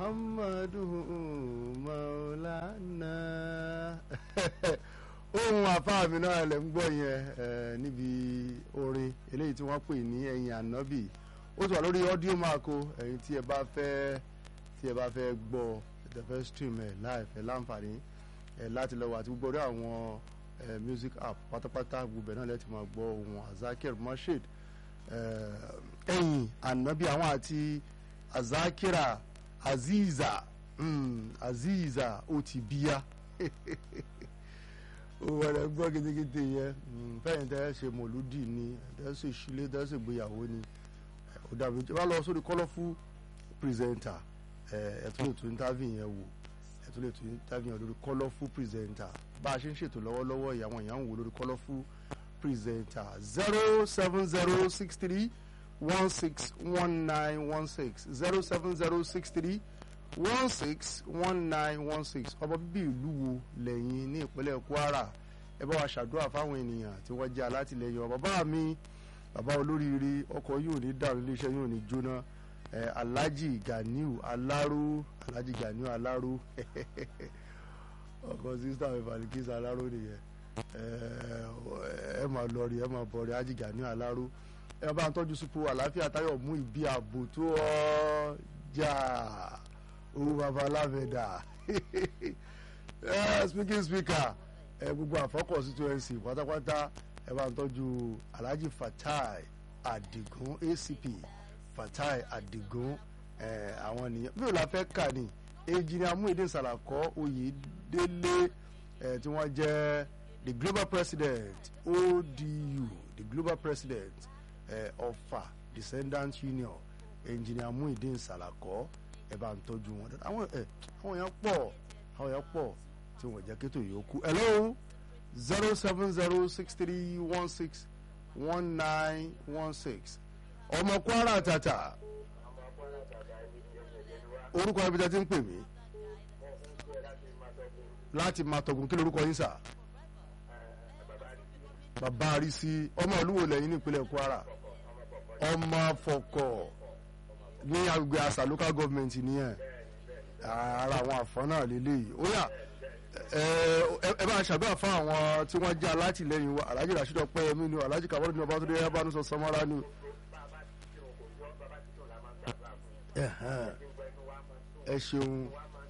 muhammadu maulana ohun àfáà mi náà lè ń gbọ́ yẹn eh, níbi orin eléyìí tí wọ́n pè ní ẹ̀yìn ànábì ó ti wà lórí audio mark o ẹ̀yin tí ẹ bá fẹ́ tí ẹ bá fẹ́ gbọ́ ẹ fẹ́ stream ẹ̀ live ẹ̀ láǹfààní ẹ̀ láti lọ́wọ́ àti gbogbo orí àwọn eh, music app pátápátá gbogbo ẹ̀ náà lẹ́tì máa gbọ́ ohun azakir mashed ẹ̀yìn ànábì àwọn àti azakira aziza mm, aziza ó ti bíyá owó rẹ gbọ́ gidigidi yẹn fẹ́yìn tẹ́ ṣe mọ̀lúdì ni tẹ́ ṣe ìṣílẹ̀ tẹ́ ṣe ìgbéyàwó ni ó dàbí tí wọ́n lọ sórí colourful presenter ẹ̀ tún lè tún interview yẹn wò ẹ̀ tún lè tún interview yẹn lórí colourful presenter bá a ṣe ń ṣètò lọ́wọ́lọ́wọ́ ìyàwó èèyàn ń wò lórí colourful presenter zero seven zero six three one six one nine one six zero seven zero six three one six one nine one six ọmọ bíbí ìlú wo lẹ́yìn ní ìpínlẹ̀ Kwara ẹ bá wa ṣàdúrà fáwọn ènìyàn tí wọ́n jẹ́ alátìlẹyìn bàbá mi bàbá olóríire ọkọ̀ yóò ní dàrú iléeṣẹ́ yóò ní jóná ẹ Alhaji Ganiu Alaro Alhaji Ganiu Alaro ọkọ̀ sísá mi Balikisa Alaro nìyẹn ẹ máa lọ rí ẹ máa bọ̀ rí Alhaji Ganiu Alaro ẹ bá ń tọ́jú sípò àlàáfíà táyọ̀ mú ìbí ààbò tó ọjà owó baba alámẹ̀dá speaking speaker ẹ gbogbo àfọkọ̀ constituency pátápátá ẹ bá ń tọ́jú Alhaji Fatai Adigun ACP Fatai Adigun ẹ àwọn nìyẹn bí o la fẹ́ kà ní engineer Muhyiddin Salako Oyedele ẹ tí wọ́n jẹ́ the global president ODU the global president ẹ Ọ̀fà descendant union engineer Muhyiddin Salako ẹ bá ń tọ́jú wọn dáadáa àwọn ẹ àwọn èèyàn pọ̀ àwọn èèyàn pọ̀ tí wọ́n jẹ́ kétò yòókù hello zero seven zero six three one six one nine one six ọmọ Kwara tata orúkọ ibi tẹ́ ti ń pè mí láti máa tọ̀gùn kí lorúkọ yín sà bàbá àrísí ọmọ olúwo lẹ́yìn nípínlẹ̀ Kwara ọmọ afọkọ̀ ní agbègbè àṣà local government nìyẹn ara àwọn àfọ́n náà lélẹ́yìí ó yá ẹ bá ṣàdúrà fún àwọn tí wọ́n jẹ́ alátìlẹyìn wa alhaji rasheed ọpẹ́yẹmí ni alhaji kabaru ní ọbátúndé ẹbánusọ samara ni. ẹ ṣeun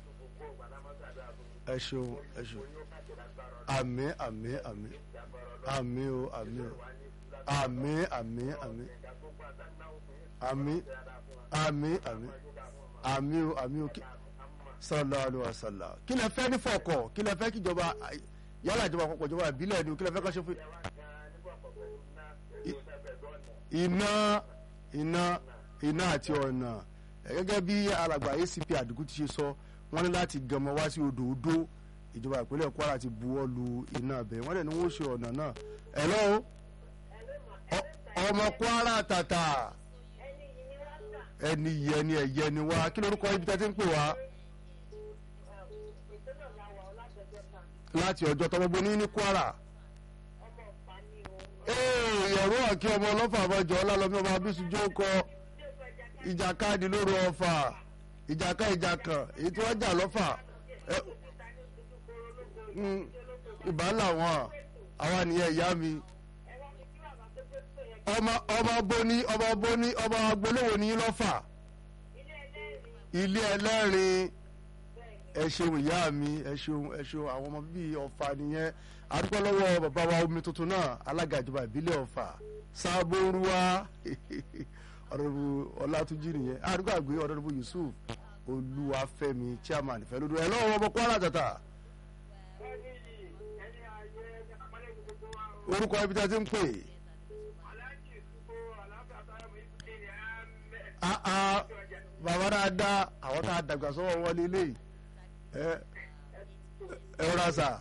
ẹ ṣeun ẹ ṣeun àmín àmín àmín àmín o àmín o àmín àmín àmín àmín àmín àmín àmín o àmín o sallallahu alaihi wasallam kí lẹ fẹ́ ní fọkọ kí lẹ fẹ́ kí ìjọba yálà ìjọba àpapọ̀ ìjọba ìbílẹ̀ ni kí lẹ fẹ́ kọ́ ṣe fún. iná iná iná àti ọ̀nà gẹ́gẹ́ bí alàgbà ACP àdìgún ti ṣe sọ wọ́n ní láti gànmọ́ wá sí odò odò ìjọba ìpínlẹ̀ Kwara ti buwọ́ lu iná bẹ́ẹ̀ wọ́n dẹ̀ ní wọ́n ṣe ọ̀nà náà hello ọmọ Kwara tàtà ẹni yẹ ni ẹ̀yẹ ni wá kí lórúkọ ibi tẹ́ ti ń pè wá. láti ọjọ́ tọmọ gbóní ní Kwara. ìyẹ̀rú ọ̀kí ọmọ ọlọ́fà àbọ̀jọ́ ọlálọ́mí ọmọ abísùjó kọ ìjàkadì lóru ọ̀fà ìjàká ìjàkàn èyí tí wọ́n jà lọ́fà ìbá làwọn àwa nìyẹn ìyá mi ọmọ ọmọ bóní ọmọ bóní ọmọ agbolówó ní lọ́fà ilé ẹlẹ́rìn ẹ ṣeun ìyá mi ẹ ṣeun ẹ ṣeun àwọn ọmọ bíbí ọ̀fà nìyẹn adúgbò lọ́wọ́ bàbá wa omi tuntun náà alága ìjọba ìbílẹ̀ ọ̀fà sábóruwa ọ̀dọ́dọ́bù ọlátúnjì nìyẹn adúgbò àgbé ọ̀dọ́dọ́bù yusuf olúwafẹ́mi chairman ìfẹ́ lódò ẹ lọ́wọ́ ọmọ kwara tata. orúkọ ibi tí a ti ń pè. bàbá dáadáa àwọn tá a dàgbà sọ́wọ́ wọlé léyìí ẹ rọra sà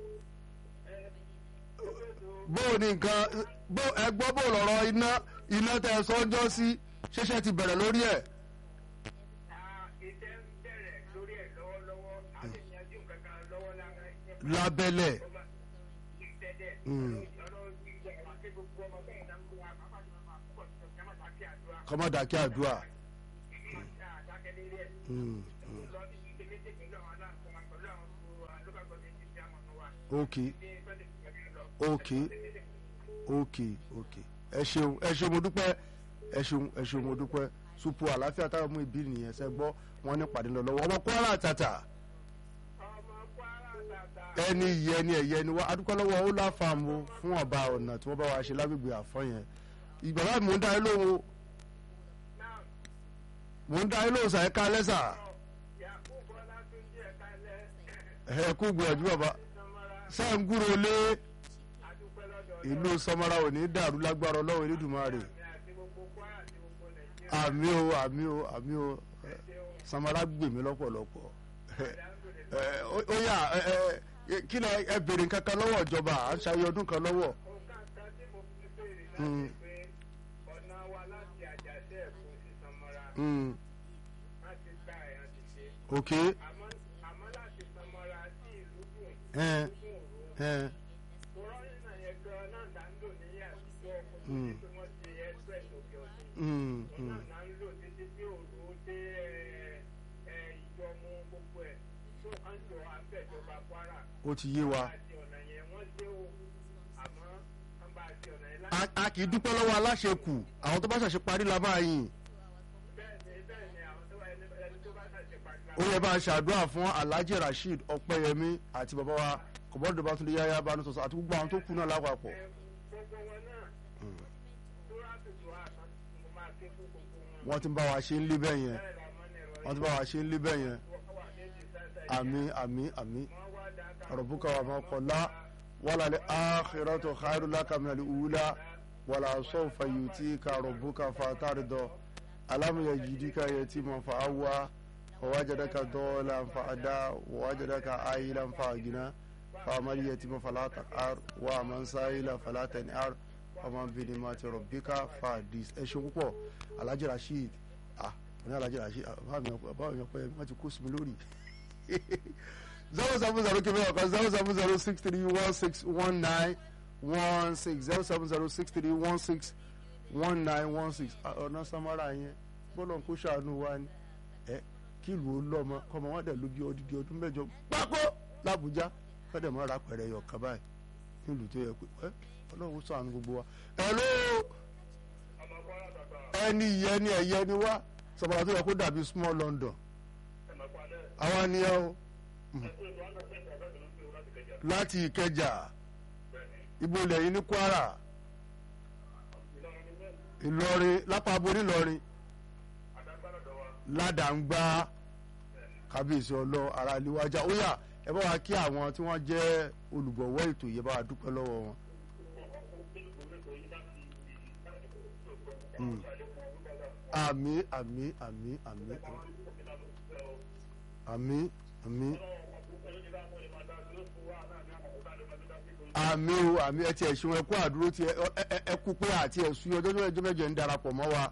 bó o ní nǹkan bó ẹ gbọ́ bó lọ́rọ̀ iná iná tẹ ẹ sọ́jọ́ sí ṣẹ̀ṣẹ̀ ti bẹ̀rẹ̀ lórí ẹ̀. lábẹ́lẹ̀ kọ́mọ́dà kí àdúrà Mm, mm. lọ sí ike méjì pẹ̀lú àwọn aláǹkọ́ wa pẹ̀lú àwọn local government tí a mọ̀ wa. ok ní sunday kìí lọ. ok ok ok ẹ ṣeun ẹ ṣeun mo dúpẹ́ ẹ ṣeun ẹ ṣeun mo dúpẹ́ supu àlàáfíà táwọn mú ìbí nìyẹn ṣe gbọ́ wọn ní pàdé lọ lọ́wọ́ ọmọ kwara tata ọmọ kwara tata. ẹni yẹ ẹni ẹ̀yẹ ni wá adúpẹ́ lọ́wọ́ ó láfàmù fún ọba ọ̀nà tí wọ́n bá wa ṣe lágbègbè àfọ́ yẹn ìgbà báyìí mò ń dá yín lóhùn o náà mò ń dá yín lóhùn sàyẹ́ ká lẹ́sà yakubu ọlátúnjì ẹ̀ka ilẹ̀ ẹ kú gbìyànjú bàbá sọmọra ṣé ń gúrò lé adúpẹ́ lọ́dọ̀ ìlú sọmọra ò ní dàrú lágbára ọlọ́run elédùnmarè mi àti gbogbo kwara àti gbogbo nàìjíríà. àmì o àmì o àmì o ẹ, sọmọra gbèmí lọ́pọ̀lọpọ̀ ẹ, ó ó yà ẹ, ẹ, kí ni ẹ bèrè nǹkan kan lọ́wọ́ ìjọba à ń ṣayé ọdún kan lọ́wọ́ nǹkan kan tí mo fi béèrè Mm. láti pé ọ̀nà wa láti àjàṣe ẹ̀kọ́ sí sọmọra Mm, láti gba ẹ̀yàn ti ṣe. ok àmọ́ àmọ́ láti sọmọra sí ìlú dùn ẹ dùn òru. ẹ kòrónà yẹn gan náà là ń lò ní àtijọ́ kó tó Mm. di pé wọ́n ti express òkè ọ̀sìn. mm, òun mm. náà là ń lò títí tí òru dé ẹ, ẹ, ìjọmú gbogbo ẹ̀ tó à ń jọ àbẹ̀jọba kwara. ó ti yé wa àti ọ̀nà yẹn wọ́n ṣe o àmọ́ wọ́n bá ti ọ̀nà yẹn a láti. a kì í dúpẹ́ lọ́wọ́ aláṣẹ kù àwọn tó bá ṣàṣe parí la máa yìn bẹ́ẹ̀ ni bẹ́ẹ̀ ni àwọn tó ẹni ẹni tó bá ṣàṣe pàṣẹ. ó yẹ bá a ṣàdúrà fún alhaji rasheed ọpẹyẹmí àti bàbá wa kọ̀bọ́dọ̀ bá tún lè yáyá bá a sọ̀sọ̀ àti gbogbo àwọn tó kù náà lápapọ̀. gbogbo wọn náà tó ráàtútù àtàn mo máa ké fún gbogbo wọn. wọ́n ti ń bá wa ṣe ń lé bẹ́ẹ̀ yẹn bẹ́ẹ̀ làwọn ní ẹ̀rọ wọ́n ti bá wa ṣe ń lé bẹ́ẹ̀ yẹn wà méjì sáṣà àmì àmì àmì wọ́n wá dáadáa. rabbuka wa ma qalla wala li akhiratu khairu laka min al ula wala sawfa yutika rabbuka fatarda alam yajidika yatiman fa awwa wa wajadaka dhallan fa ada wa wajadaka ailan fa agna fa amal yatima fala taqar wa man sa'ila fala tan'ar wa man bi nimati rabbika fa hadis ẹ ṣe púpọ̀ alhaji rasheed ah ní alhaji rasheed ah báwo ni báwo ni ọpẹ wọn ti kó sí mi lórí zero seven zero kìíní ọ̀kan zero seven zero six three one six one nine one six zero seven zero six three one six one nine one six ọ̀nà samara yẹn bọ́lọ̀ ń kó ṣàánú wa ni ẹ kí ìlú ó lọ́mọ kọ́mọ wọn dẹ̀ ló bí odidi ọdún mẹ́jọ gbáko làbújá fẹ́dẹ̀ mọ́ ra pẹ̀rẹ̀ yọ̀ kaba yìí ní ìlú tó yẹ pé ẹ ọlọ́run ṣàánú gbogbo wa hello ọmọ kwara tàtà ẹni ìyẹn ni ẹ̀yẹ ni wá sọ̀bàrà tó yẹ kó dàbí small London ẹ̀mọ̀ padà àwa ni ẹ o ẹ̀kú ètò àgbẹ̀fẹ́ ìgbàgbọ́ ìlú pé o láti kẹjà láti Ìkẹjà bẹ́ẹ̀ ni ibo ilẹ̀ yìí ní Kwara ìlọrin ní mẹ́rin Ìlọrin lápá aborí Ìlọrin àdágbára dọ̀wà ládàǹgbà kábíyèsí ọlọ ara ìléwájà ó yá ẹ bá wa kí àwọn tí wọ́n jẹ́ olùgbọ̀wọ́ ètò yìí bá wa dúpẹ́ lọ́wọ́ wọn. Mm. àmì àmì àmì àmì àmì àmì àmì o àmì ẹ ti ẹ̀ ṣeun ẹ kú àdúró ti ẹ ẹ- ẹ kú pé àti ẹ̀ sún ọjọ́ mẹ́jọ mẹ́jọ ń darapọ̀ mọ́ wa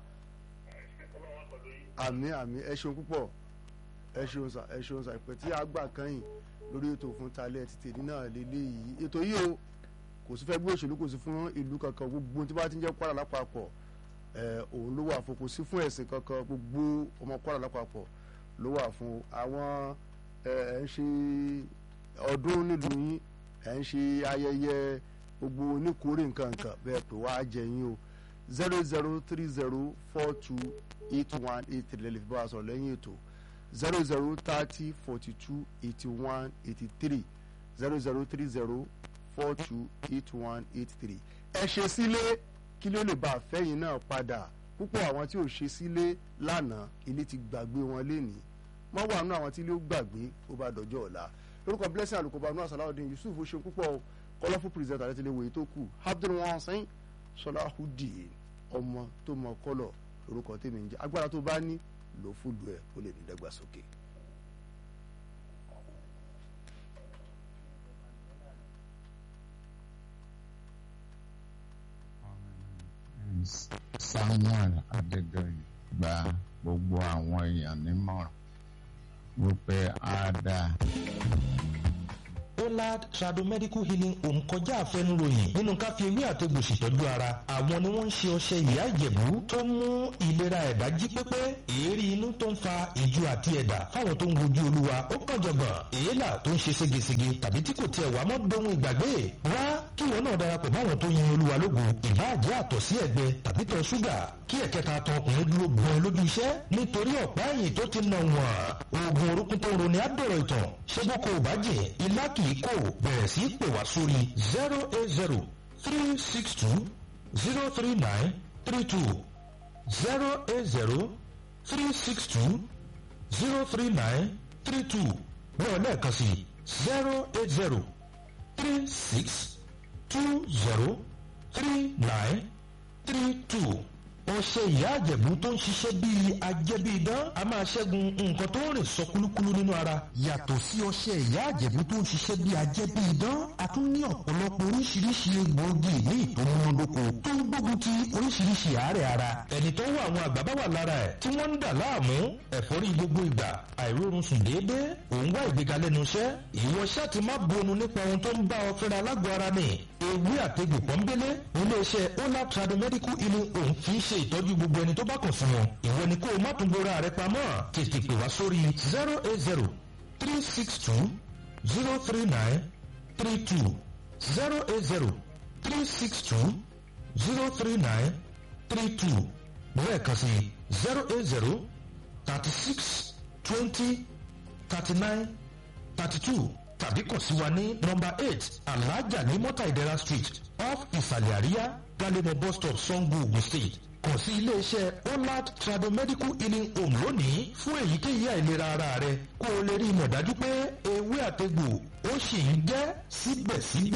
àmì àmì ẹ ṣeun púpọ̀ ẹ ṣeun sà ẹ ṣeun sà ìpè tí a gbà kẹ́yìn lórí ètò fún talẹ̀ ti tèmi náà lélẹ̀ yìí ètò yìí o kò sí fẹ́ gbé òṣèlú kò sí fún ìlú kankan gbogbo tí bá ti ń jẹ́ Kwara lápapọ̀ ẹ òun ló wà fún kò sí fún ẹ̀sìn kankan gbogbo ọmọ Kwara lápapọ̀ ló wà fún àwọn ẹ ẹ ń ṣe ọdún nílùú yín ẹ ń ṣe ayẹyẹ gbogbo oníkórè nǹkan nǹkan bẹ́ẹ̀ pé wàá jẹ yín o zero zero three zero four two eight one eight three lẹ́lẹ́ fi bá wa sọ̀rọ̀ lẹ́yìn ètò zero zero thirty forty two eighty one eighty three zero zero three zero four two eight one eight three ẹ ṣe sílé kí ló lè bá àfẹ́yìn náà padà púpọ̀ àwọn tí ò ṣe sílé lánàá ilé ti gbàgbé wọn lénìí mọ́ wà nínú àwọn tí ilé ó gbàgbé ó bá dọjọ́ ọ̀la lórúkọ blessing àlùkòbá nù àsàláwọ̀dín yusuf ó ṣe púpọ̀ kọlọ́fù pírẹsidẹ̀ntì àti tilẹ̀ wòye tó kù abdul wansin sọláhùdì ọmọ tó mọ kọlọ̀ lórúkọ tèmi ń jẹ́ agbára tó bá ní lò fúlù ẹ̀ kó lè ní dàgbàsókè. samuel adédọyìn gba gbogbo àwọn èèyàn nímọ̀ràn wípé á dáa olad tradomedical healing home kọjá àfẹnuròyìn nínú káfí ewé àtegbò ṣètọ́jú ara àwọn ni wọ́n ń ṣe ọṣẹ ìyá ìjẹ̀bú tó mú ìlera ẹ̀dá jí pépé èérí inú tó ń fa ìju àti ẹ̀dà fáwọn tó ń wojú olúwa ó kàn jọ̀gbọ̀n èélà tó ń ṣe ségesège tàbí tí kò tiẹ̀ wá mọ́ dohun ìgbàgbé wá kí wọn náà darapọ̀ máwọn tó yin olúwa lógo ìbáàjẹ́ àtọ̀ sí ẹ̀gbẹ́ tàbí tọ̀ ṣúgà kí ẹ̀kẹta tọ ọkùnrin dúró gbọ́n lójú iṣẹ́ nítorí ọ̀pá ẹ̀yìn tó ti nà wọ́n oògùn orúkún tó ń roni àdọ̀rọ̀ ìtàn ṣé bó kò bá jẹ́ ilá kì í kò bẹ̀rẹ̀ sí í pè wá sórí zero eight zero three six two zero three nine three two zero eight zero three six two zero three nine three two bẹ́ẹ̀ lẹ́ẹ̀kan sí zero eight zero three six two zero three nine three two ọṣẹ ìyá àjẹ̀bú tó ń ṣiṣẹ́ bíi ajẹ́bíidán a máa ṣẹ́gun nǹkan tó ń rìn sọ kúlúkúlú nínú ara. yàtọ̀ sí ọṣẹ ìyá àjẹ̀bú tó ń ṣiṣẹ́ bíi ajẹ́bíidán a tún ní ọ̀pọ̀lọpọ̀ oríṣiríṣi egbòogi ní ìtòmúnádóko tó ń gbógun ti oríṣiríṣi àárẹ̀ ara. ẹni tó wà àwọn àgbà bá wà lára ẹ̀ tí wọ́n ń dà láàmú ẹ̀fọ́rí gbogbo ìgbà àìrórun sùn déédéé òun wá ìgbéga lẹ́nu iṣẹ́ ìwọ ṣáà ti má bonu nípa ohun tó ń bá ọ fẹ́ra lágọ̀ọ́ ara ni ewé àtegbò pọ́nbélé iléeṣẹ́ ola tradomedical healing home fi ń ṣe ìtọ́jú gbogbo ẹni tó bá kàn fún wọn ìwọ ni kó o má tún bora rẹ pamọ́ tètè pè wá sórí zero eight zero three six two zero three nine three two zero eight zero three six two zero three nine three two lẹ́ẹ̀kan sí zero eight zero thirty six twenty thirty nine thirty two tàbí kàn sí wa ní nọmba eight alhaja ní mọ́tà ìdẹ́ra street off ìsàlẹ̀ àríyá galemo bus stop sango ogun state kàn sí iléeṣẹ́ olad tradomedical healing home lónìí fún èyíkéyìí àìlera ara rẹ kó o lè rí ìmọ̀ dájú pé ewé àtegbò ó sì ń jẹ́ síbẹ̀síbẹ̀.